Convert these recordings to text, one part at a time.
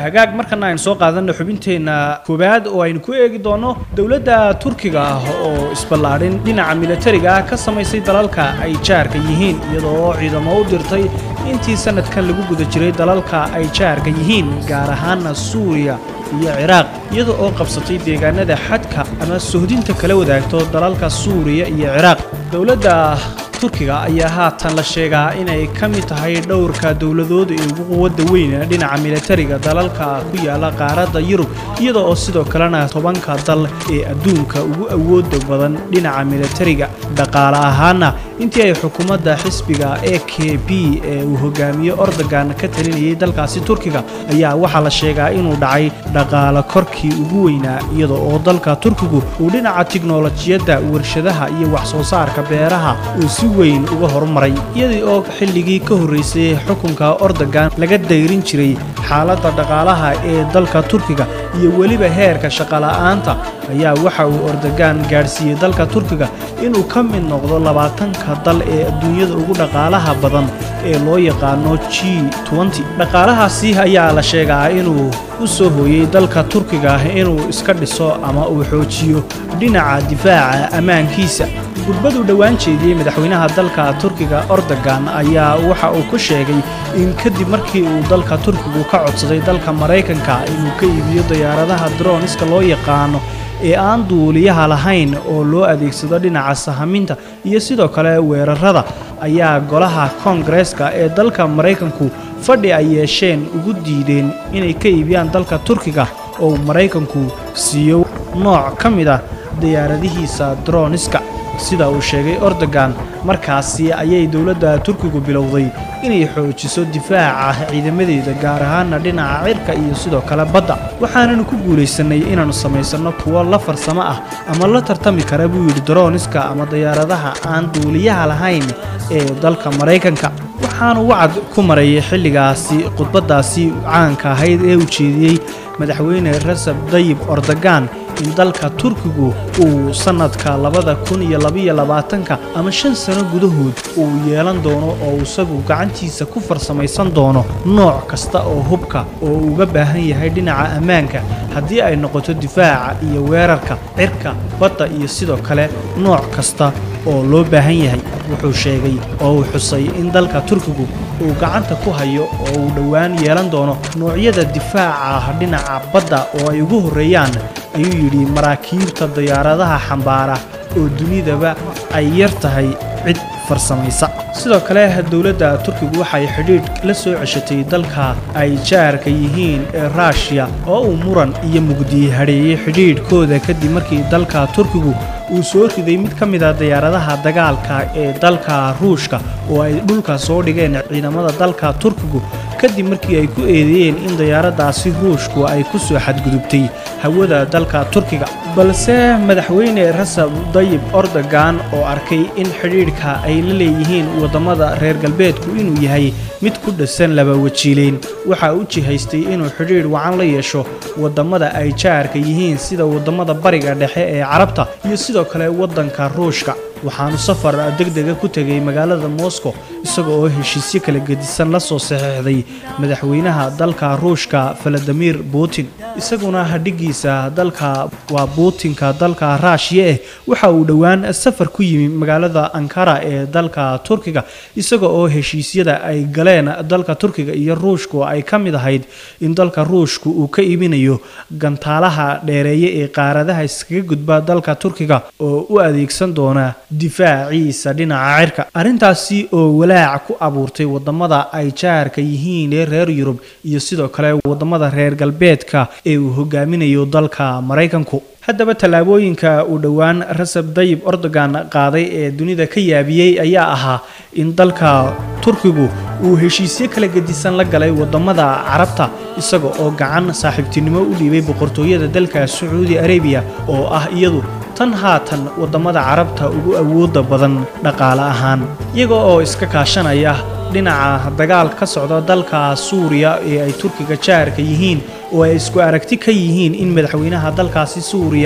hagaag markana aynu soo qaadana xubinteenna koowaad oo aynu ku eegi doono dowladda turkiga ah oo isballaadhin dhinaca militariga ah ka samaysay dalalka ay jaarka yihiin iyadoo ciidamo u dirtay intii sanadkan lagu guda jiray dalalka ay jaarka yihiin gaar ahaana suuriya iyo ciraaq iyada oo qabsatay deegaanada xadka ama sohdinta kala wadaagto dalalka suuriya iyo ciraaq dowladda turkiga ayaa haatan la sheegaa inay ka mid tahay dhowrka dowladood ee ugu quwadda weyn dhinaca militariga dalalka ku yaala qaaradda yurub iyada oo sidoo kalena tobanka dal ee adduunka ugu awooda badan dhinaca militariga dhaqaale ahaana intii ay xukuumadda xisbiga e k b ee uu hogaamiye ordogan ka talinayay dalkaasi turkiga ayaa waxaa la sheegaa inuu dhacay dhaqaale korkii ugu weynaa iyada oo dalka turkigu uu dhinaca tiknolojiyadda warshadaha iyo wax soo saarka beeraha uu si weyn uga horumaray iyadii oo xilligii ka horraysay xukunka ordogan laga dayrin jiray xaaladda dhaqaalaha ee dalka turkiga iyo weliba heerka shaqola'aanta ayaa waxa uu ordogan gaadhsiiyey dalka turkiga inuu ka mid noqdo labaatanka dal ee adduunyada ugu dhaqaalaha badan ee loo yaqaano g dhaqaalahaasi ayaa la sheegaa inuu u soo hooyey dalka turkiga inuu iska dhiso ama uu xoojiyo dhinaca difaaca ammaankiisa gudbaduu dhowaan jeediyey madaxweynaha dalka turkiga ordogan ayaa waxa uu ku sheegay in kadib markii uu dalka turkigu ka codsaday dalka maraykanka inuu ka iibiyo diyaaradaha droniska loo yaqaano ee aan duuliyaha lahayn oo loo adeegsado dhinaca sahaminta iyo sidoo kale weerarada ayaa golaha koongareeska ee dalka maraykanku fadhi ay yeesheen ugu diideen inay ka iibiyaan dalka turkiga oo maraykanku siiyo nooc ka mid ah diyaaradihiisa droniska sida uu sheegay ordogan markaasi ayay dowladda turkigu bilowday inay xoojiso difaaca ciidamadeeda gaar ahaana dhinaca cirka iyo sidoo kale badda waxaananu ku guulaysannay inaannu samaysanno kuwo la farsamo ah ama la tartami kara buu yidhi droniska ama diyaaradaha aan duuliyaha lahayn ee dalka maraykanka waxaanu wacad ku marayay xilligaasi khudbaddaasi caanka ahayd ee ujeediyey madaxweyne rasab dayib ordogan in dalka turkigu uu sannadka labada kun iyo labaiyo labaatanka ama shan sano gudahood uu yeelan doono oo isagu gacantiisa ku farsamaysan doono nooc kasta oo hubka oo uga baahan yahay dhinaca ammaanka haddii ay noqoto difaaca iyo weerarka cirka badda iyo sidoo kale nooc kasta oo loo baahan yahay wuxuu sheegay oo uu xusay in dalka turkigu uu gacanta ku hayo oo uu dhowaan yeelan doono noocyada difaaca dhinaca badda oo ay ugu horreeyaan ayuu yidhi maraakiibta diyaaradaha xambaara oo dunidaba ay yar tahay cid farsamaysa sidoo kale dowladda turkigu waxay xidhiidh la soo ceshatay dalka ay jaarka yihiin ee ruushiya oo uu muran iyo mugdiye hadheeyey xidhiidhkooda kadib markii dalka turkigu uu soo riday mid ka mid a diyaaradaha dagaalka ee dalka ruushka oo ay dhulka soo dhigeen ciidamada dalka turkigu kadib markii ay ku eedeeyeen in diyaaraddaasi ruushku ay ku soo xadgudubtay hawada dalka turkiga balse madaxweyne rasab dayib ordogan oo arkay in xidhiidhka ay la leeyihiin waddamada reer galbeedku inuu yahay mid ku dhisan laba wajiileyn waxaa u jihaystay inuu xidhiidh wacan la yeesho waddamada ay jaarka yihiin sida waddamada bariga dhexe ee carabta iyo sidoo kale waddanka ruushka waxaanu safar degdega ku tegay magaalada moscow isaga oo heshiisyo kala gedisan la soo saxeexday madaxweynaha dalka ruushka valadimir putin isaguna hadhigiisa dalka waa buutinka dalka raashiya eh waxa uu dhowaan safar ku yimi magaalada ankara ee dalka turkiga isaga oo heshiisyada ay galeen dalka turkiga iyo ruushku ay ka mid ahayd in dalka ruushku uu ka iibinayo gantaalaha dheereeye ee qaaradaha iskaga gudba dalka turkiga oo u adeegsan doona difaaciisa dhinaca cirka arrintaasi oo walaac ku abuurtay wadamada ay jaarka yihiin ee reer yurub iyo sidoo kale wadamada reer galbeedka ee uu hogaaminayo dalka maraykanku haddaba tallaabooyinka uu dhowaan rasab dayib ordogan qaaday ee dunida ka yaabiyey ayaa ahaa in dalka turkigu uu heshiisyo kala gedisan la galay wadamada carabta isaga oo gacan saaxiibtinimo u dhiibay boqortooyada dalka sacuudi arabiya oo ah iyadu tan haatan wadamada carabta ugu awooda badan dhaqaale ahaan iyaga oo iska kaashanaya dhinaca dagaal ka socda dalka suuriya ee ay turkiga jaarka yihiin oo ay isku aragti ka yihiin in madaxweynaha dalkaasi suuriya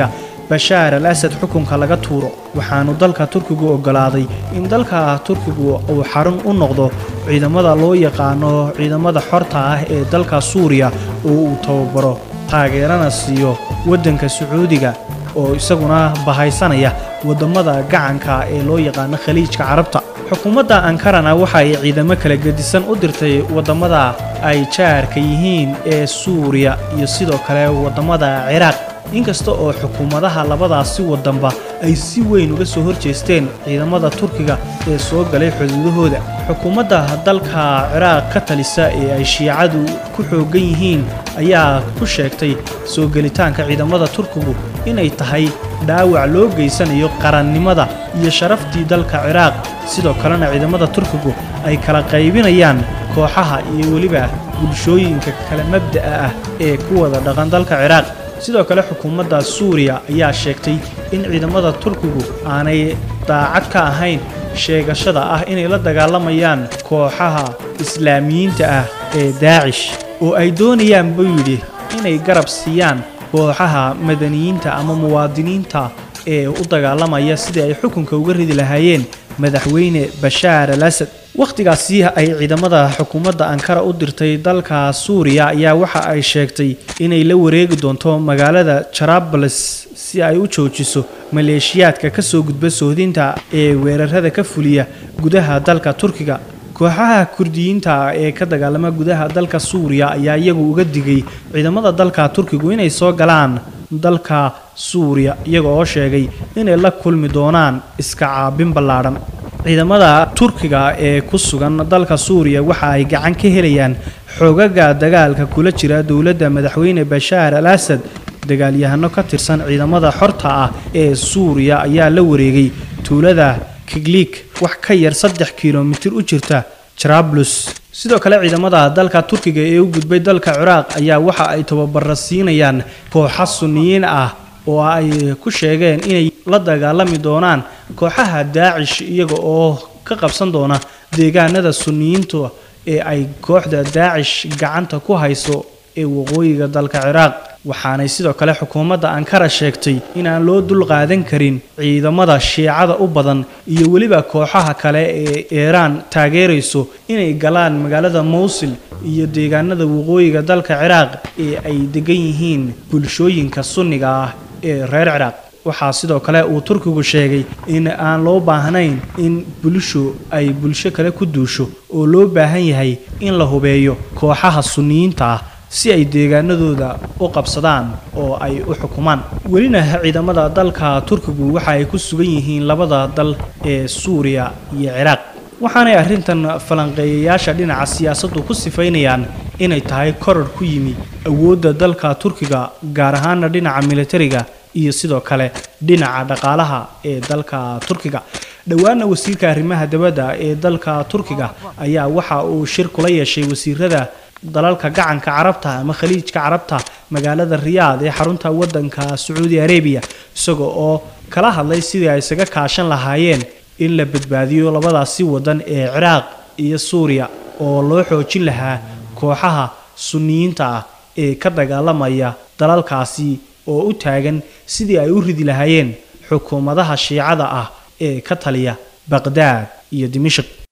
bashaar al asad xukunka laga tuuro waxaanu dalka turkigu oggolaaday in dalka turkigu uu xarun u noqdo ciidamada loo yaqaano ciidamada xorta ah ee dalka suuriya oo uu tababaro taageerana siiyo waddanka sacuudiga oo isaguna bahaysanaya waddamada gacanka ee loo yaqaano khaliijka carabta xukuumadda ankarana waxa ay ciidamo kala gedisan u dirtay waddamada ay jaarka yihiin ee suuriya iyo sidoo kale waddamada ciraaq inkasta oo xukuumadaha labadaasi waddanba ay si weyn uga soo horjeesteen ciidamada turkiga ee soo galay xuduudahooda xukuumadda dalka ciraaq ka talisa ee ay shiicadu ku xooggan yihiin ayaa ku sheegtay soo gelitaanka ciidamada turkigu inay tahay dhaawac loo geysanayo qarannimada iyo sharaftii dalka ciraaq sidoo kalena ciidamada turkigu ay kala qaybinayaan kooxaha iyo weliba bulshooyinka kala mabda'a ah ee ku wada dhaqan dalka ciraaq sidoo kale xukuumadda suuriya ayaa sheegtay in ciidamada turkigu aanay daacad ka ahayn sheegashada ah inay la dagaalamayaan kooxaha islaamiyiinta ah ee daacish oo ay doonayaan buu yidhi inay garab siiyaan kooxaha madaniyiinta ama muwaadiniinta ee u dagaalamaya sidii ay xukunka uga ridi lahaayeen madaxweyne bashaar al asad wakhtigaasi ay ciidamada xukuumadda ankara u dirtay dalka suuriya ayaa waxa ay sheegtay inay la wareegi doonto magaalada jarabales si ay u joojiso maleeshiyaadka ka soo gudba sohdinta ee weerarada ka fuliya gudaha dalka turkiga kooxaha kurdiyiinta ee ka dagaalama gudaha dalka suuriya ayaa iyagu uga digay ciidamada dalka turkigu inay soo galaan dalka suuriya iyaga oo sheegay inay la kulmi doonaan iska caabin ballaadhan ciidamada turkiga ee ku sugan dalka suuriya waxa ay gacan ka helayaan xoogaga dagaalka kula jira dowladda madaxweyne bashaar al asad dagaalyahano ka tirsan ciidamada xorta ah ee suuriya ayaa la wareegay tuulada kiglik wax ka yar saddex kilomitir u jirta jarablus sidoo kale ciidamada dalka turkiga ee u gudbay dalka ciraaq ayaa waxa ay tababara siinayaan kooxa sunniyiin ah oo ay ku sheegeen inay la dagaalami doonaan kooxaha daacish iyaga oo ka qabsan doona deegaanada sunniyiinta ee ay kooxda daacish gacanta ku hayso ee waqooyiga dalka ciraaq waxaanay sidoo kale xukuumadda ankara sheegtay inaan loo dulqaadan karin ciidamada shiicada u badan iyo weliba kooxaha kale ee iiraan taageerayso inay galaan magaalada mowsil iyo deegaanada waqooyiga dalka ciraaq ee ay degan yihiin bulshooyinka sunniga ah ee reer ciraaq waxaa sidoo kale uu turkigu sheegay in aan loo baahnayn in bulsho ay bulsho kale ku duusho oo loo baahan yahay in la hubeeyo kooxaha sunniyiinta ah si ay deegaanadooda u qabsadaan oo ay u xukumaan welina ciidamada dalka turkigu waxa ay ku sugan yihiin labada dal ee suuriya iyo ciraaq waxaanay arrintan falanqeeyayaasha dhinaca siyaasaddu ku sifaynayaan inay tahay korar ku yimi awoodda dalka turkiga gaar ahaana dhinaca militariga iyo sidoo kale dhinaca dhaqaalaha ee dalka turkiga dhowaana wasiirka arrimaha dabadda ee dalka turkiga ayaa waxa uu shir kula yeeshay wasiirada dalalka gacanka carabta ama khaliijka carabta magaalada riyaad ee xarunta waddanka sacuudi arabiya isaga oo kala hadlay sidii ay isaga kaashan lahaayeen in la badbaadiyo labadaasi waddan ee ciraaq iyo suuriya oo loo xoojin lahaa kooxaha sunniyiinta ah ee ka dagaalamaya dalalkaasi oo u taagan sidii ay u ridi lahaayeen xukuumadaha shiicada ah ee ka taliya baqdaad iyo dimashik